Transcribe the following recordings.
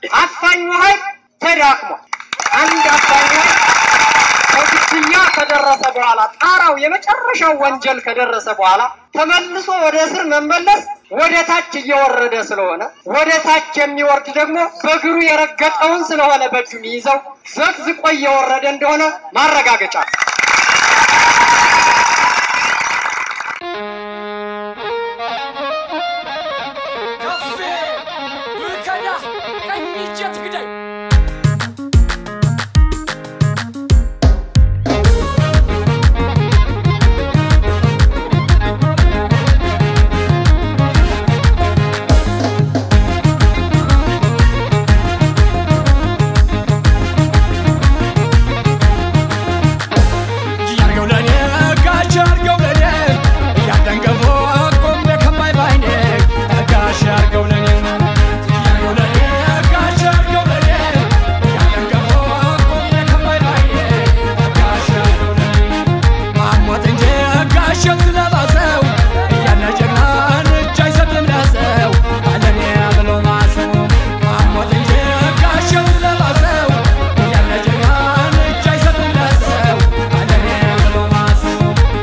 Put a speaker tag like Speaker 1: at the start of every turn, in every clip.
Speaker 1: አፋኙ ኃይል ተዳክሟል። አንድ አፋኝ ኃይል ከግድያ ከደረሰ በኋላ ጣራው የመጨረሻው ወንጀል ከደረሰ በኋላ ተመልሶ ወደ እስር መመለስ ወደ ታች እየወረደ ስለሆነ ወደ ታች የሚወርድ ደግሞ በእግሩ የረገጠውን ስለሆነ በእጁ የሚይዘው ዘቅዝቆ እየወረደ እንደሆነ ማረጋገጫ ነው።
Speaker 2: ከፌ ብከዳ ቀኝ እጄ ትግዳይ ያርገው ለኔ ጋሽ ያርገው ለኔ እያደንገፎ ቆሜ ከማይ ባይኔ ጋሽ ያርገው ለኔ ያርገው ለኔ ጋሽ ያርገው ለኔ እያደንገፎ ቆሜ ከማይ ባይኔ ጋሽ ያርገው ለኔ አሞት እንጂ ጋሽን ስለባሰው እያለ ጀግናን እጅ አይሰጥም ለሰው አለኔ ብሎ ማሰው አሞት እንጂ ጋሽን ስለባሰው እያለ ጀግናን እጅ አይሰጥም ለሰው አለኔ ብሎ ማሰው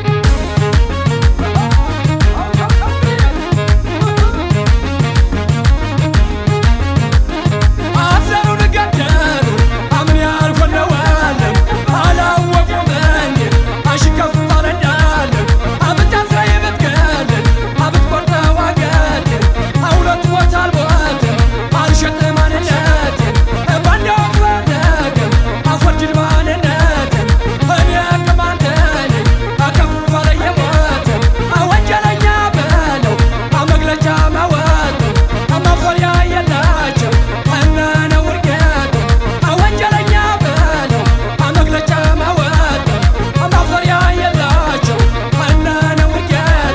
Speaker 2: አሰሩን ገደሉ አምን ያልኮነዋለም አላወቁመኝ አሽከፋለ እንዳለ አብት አስራ የምትገድል አብት ቆርጠ ዋገት አውለት ቦታ አልቦትም አልሸጥ ማንነትን ባንዳው ፈለግም አፈርጅድ ማንነትን እኔ ቅማንት ነኝ አከፋለ የሞትም አወንጀለኛ በለው አመግለጫ ማወጥም ማፈሪያ የላቸው እነነ ውርጌቱ አወንጀለኛ በለው አመግለጫ ማወጥም ማፈሪያ የላቸው እነነ ውርጌቱ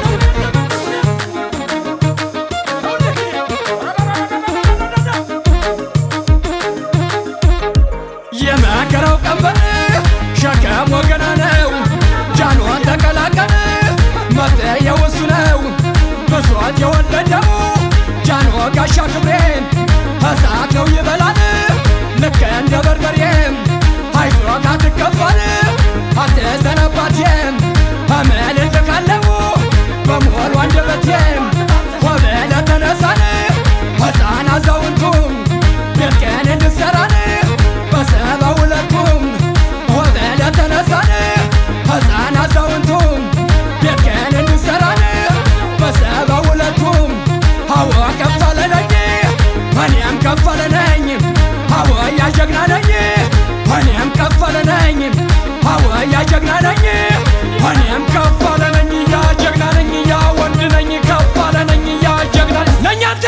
Speaker 2: የመከረው ቀንበር ሸከም ወገና ነው። ጃንዋን ተቀላቀል መፍትሄው እሱ ነው። ብሶት የወለደው ጃንሆ ጋሻ ክብሬን እሳት ነው ይበላል ልክ እንደ በርበሬም አይዞ ካትከፋል አትዘነባቴም እምልል ካለው በሞሉ አንደበቴም ወበለ ተነሳን ሕፃን አዛውንቱም ቤትህን እንድትሠራን በሰባ ሁለቱም ወበለ ተነሳን ሕፃን አዛውንቱም ቤትህን እንድትሠራን በሰባ ሁለቱም አዎ ከፈለ ነኝ እኔም ከፈለ ነኝ አዎ ያጀግና ነኝ እኔም ከፈለ ነኝ አዎ ያጀግና ነኝ እኔም ከፈለ ነኝ ያጀግና ነኝ ያ ወንድ ነኝ ከፈለ ነኝ ያጀግና ነኝ አንተ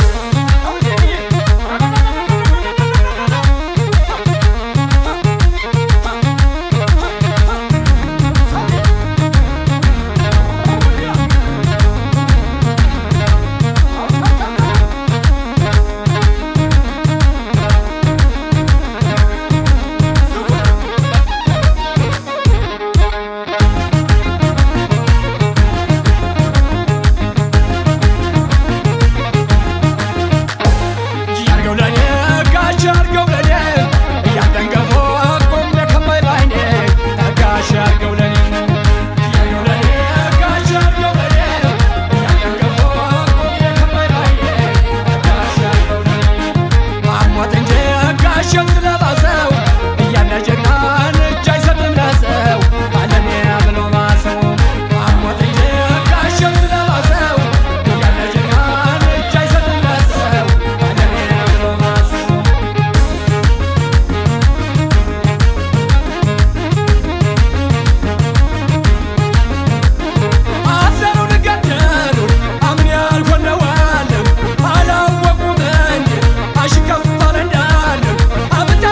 Speaker 2: ያርገው ለኔ ጋሽ ያርገው ለኔ እያደንገፎ ቆሜ ከማይ ባይኔ ጋሽ ያርገው ለኔ ያርገው ለኔ ጋሽ ያርገው ለኔ እያደንገፎ ቆሜ ከማይ ባይኔ ጋሽ ያርገው ለኔ አሞት እንጂ ጋሽን ስለባሰው እያለ ጀግናን እጅ አይሰጥም ለሰው አለኔ ብሎ ማሰው አሞት እንጂ ጋሽን ስለባሰው እያለ ጀግናን እጅ አይሰጥም ለሰው አለኔ ብሎ ማሰው አሰሩን ገደሉ አምን ያልኮነዋለም አላወቁመኝ አሽከፋል እንዳለም አብት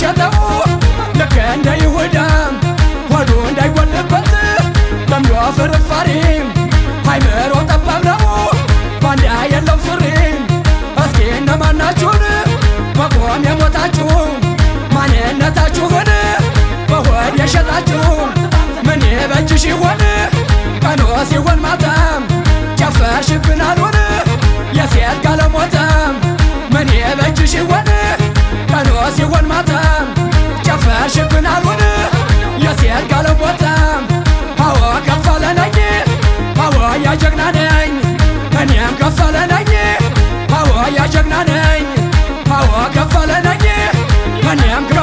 Speaker 2: የሸጠው ልክ እንደ ይሁዳ ሆዱ እንዳይጎልበት ለምዶ ፍርፋሪ ሃይምሮ ጠባብ ነው ባንዳ የለው ሱሪ እስኪ እነማናችሁን በቆም የሞታችሁ ማንነታችሁን በሆድ የሸጣችሁ ምን በእጅሽ ይሆን ቀኖ ሲሆን ማታም ጨፈርሽብን አሉን የሴት ጋለሞታም ምን በእጅሽ ይሆን ቀኖ ሲሆን ማታም ጨፈርሽብን አሉን የሴት ጋለሞታም አዎ ከፈለ ነኝ አዎ ያጀግና ነኝ እኔም ከፈለ ነኝ አዎ ያጀግና ነኝ አዎ ከፈለ ነኝ እኔም